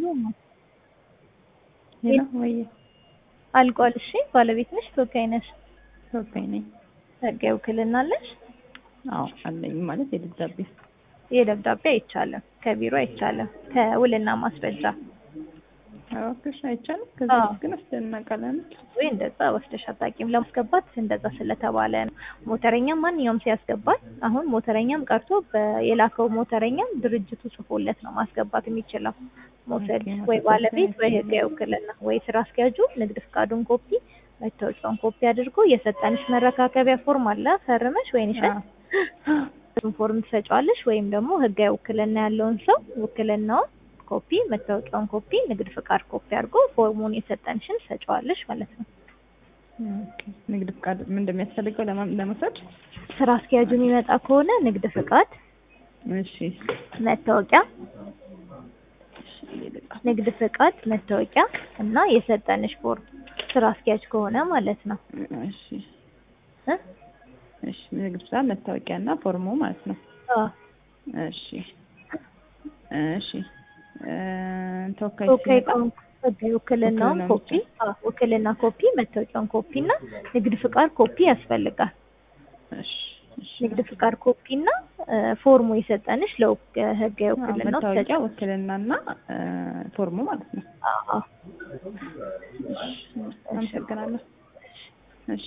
ሄሎ ወይ አልቋል። እሺ ባለቤት ነሽ? ተወካይ ነሽ? ተወካይ ነኝ። ህጋዊ ውክልና አለሽ? አዎ አለኝ። ማለት የደብዳቤ የደብዳቤ አይቻልም፣ ከቢሮ አይቻልም፣ ከውልና ማስረጃ እባክሽ አይቻልም። ከዛ አዎ። ግን አስደናቃለን። ወይ እንደዛ ወስደሽ አታውቂም። ለማስገባት እንደዛ ስለተባለ ነው። ሞተረኛም ማንኛውም ሲያስገባል አሁን ሞተረኛም ቀርቶ በ- የላከው ሞተረኛም ድርጅቱ ጽፎለት ነው ማስገባት የሚችለው መውሰድ ኦኬ፣ ወይ ማስገባት ባለቤት ወይ አይችልም። ህጋዊ ውክልና ወይ ስራ አስኪያጁ ንግድ ፍቃዱን ኮፒ መታወቂያውን ኮፒ አድርጎ የሰጠንሽ መረካከቢያ ፎርም አለ ፈርመሽ ወይንሸት እሱን ፎርም ትሰጫዋለሽ ወይም ደግሞ ህጋዊ ውክልና ያለውን ሰው ውክልናውን ኮፒ መታወቂያውን ኮፒ ንግድ ፍቃድ ኮፒ አድርጎ ፎርሙን የሰጠንሽን ትሰጫዋለሽ ማለት ነው። ኦኬ። ንግድ ፍቃድ ምን እንደሚያስፈልገው ለማ- ለመውሰድ? ስራ አስኪያጁ የሚመጣ ከሆነ ንግድ ፍቃድ፣ እሺ መታወቂያ፣ እሺ ልጻፍ። ንግድ ፍቃድ፣ መታወቂያ እና የሰጠንሽ ፎርም ስራ አስኪያጅ ከሆነ ማለት ነው እሺ እ? እሺ ንግድ ፍቃድ፣ መታወቂያ እና ፎርሙ ማለት ነው። አዎ። እሺ እሺ እ፣ ተወካይ ተወካይ ሲመጣ ከሆንክ ህጋዊ ውክልናውን ውክልናውን ኮፒ፣ አዎ፣ ውክልና ኮፒ፣ መታወቂያውን ኮፒ እና ንግድ ፍቃድ ኮፒ ያስፈልጋል። እሺ እሺ ንግድ ፍቃድ ኮፒ እና እ፣ ፎርሙ የሰጠንሽ ለህጋዊ አዎ፣ ውክልናው መታወቂያ፣ ትሰጫለሽ። ውክልና እና እ፣ ፎርሙ ማለት ነው። አዎ። እሺ አመሰግናለሁ። እሺ